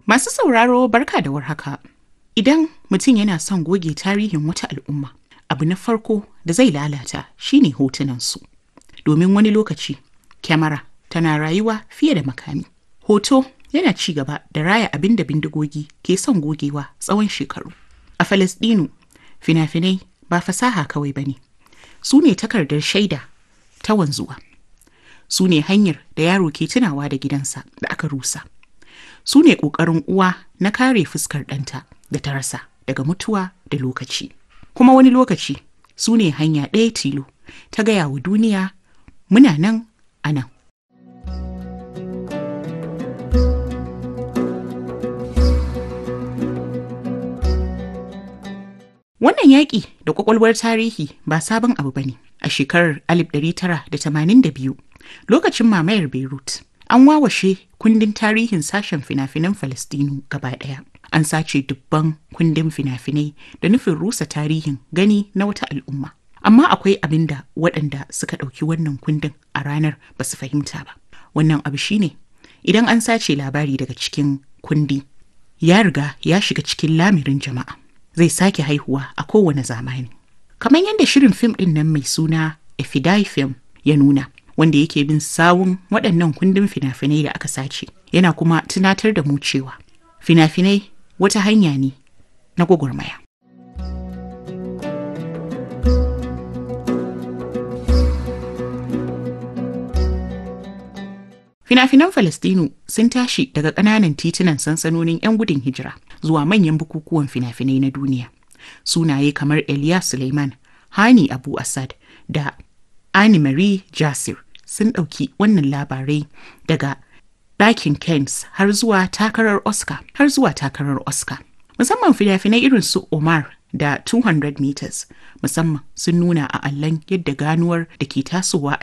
Masu sauraro barka da warhaka. Idan mutum yana son goge tarihin wata al'umma, abu na farko da zai lalata shine hotunansu. Domin wani lokaci, kyamara tana rayuwa fiye da makami. Hoto yana ci gaba da raya abin da bindigogi ke son gogewa tsawon shekaru. A Falasɗinu, fina-finai ba fasaha kawai ba ne. Su ne takardar shaida ta wanzuwa. Su ne hanyar da yaro ke tunawa da gidansa da aka rusa. Su ne ƙoƙarin uwa na kare fuskar ɗanta da ta rasa daga mutuwa da lokaci. Kuma wani lokaci su ne hanya ɗaya tilo ta gaya wa duniya muna nan a nan. Wannan yaƙi da ƙwaƙwalwar tarihi ba sabon abu ba ne. A shekarar 1982, lokacin mamayar Beirut, an wawashe kundin tarihin sashen fina-finan Falastinu gaba ɗaya. An sace dubban kundin fina-finai da nufin rusa tarihin gani na wata al'umma. Amma akwai abin da waɗanda suka ɗauki wannan kundin a ranar ba su fahimta ba. Wannan abu shine idan an sace labari daga cikin kundi, ya riga ya shiga cikin lamirin jama'a. Zai sake haihuwa a kowane zamani. Kamar yadda shirin fim ɗin nan mai suna Efidai Film ya nuna, wanda yake bin sawun waɗannan kundin fina-finai da aka sace, yana kuma tunatar da mu cewa fina-finai wata hanya ne na gwagwarmaya. Fina-finan Falastinu sun tashi daga ƙananan titunan sansanonin 'yan gudun hijira zuwa manyan bukukuwan fina-finai na duniya. Sunaye kamar Elias Suleiman, Hani Abu Assad da Annie Marie Jasir sun ɗauki wannan labarai daga ɗakin Kens har zuwa takarar Oscar har zuwa takarar Oscar. Musamman fina-finai irin su Omar da 200 meters musamman sun nuna a allon yadda ganuwar da ke tasowa a